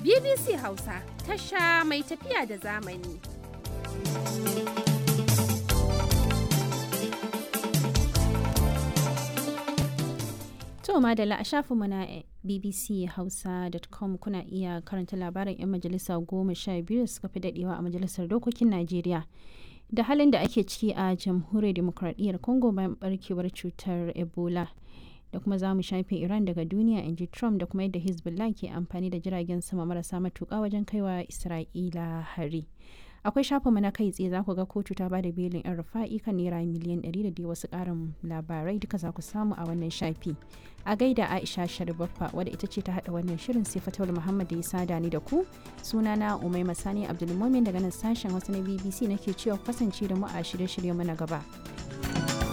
BBC Hausa tasha mai tafiya da zamani. To madalla a shafinmu na bbchausa.com kuna iya karanta labarin 'yan majalisa goma sha biyu suka fi dadewa a majalisar dokokin Najeriya. Da halin da ake ciki a jamhuriyar demokradiyyar Congo bayan barkewar cutar Ebola. Da kuma za mu shafe Iran daga duniya in ji Trump da kuma yadda Hezbollah ke amfani da jiragen sama marasa matuƙa wajen kaiwa Isra'ila hari. akwai shafinmu na kai tsaye za ku ga kotu ta bada belin yan rufa'i kan naira miliyan 100 da dai wasu karin labarai duka za ku samu a wannan shafi a gaida aisha sharibaffa wadda ita ce ta hada wannan shirin sai fatawar muhammad da ya sada ni da ku sunana umai masani abdulmumin daga nan sashen wasu na bbc nake cewa kasance da mu a shirye-shirye mana gaba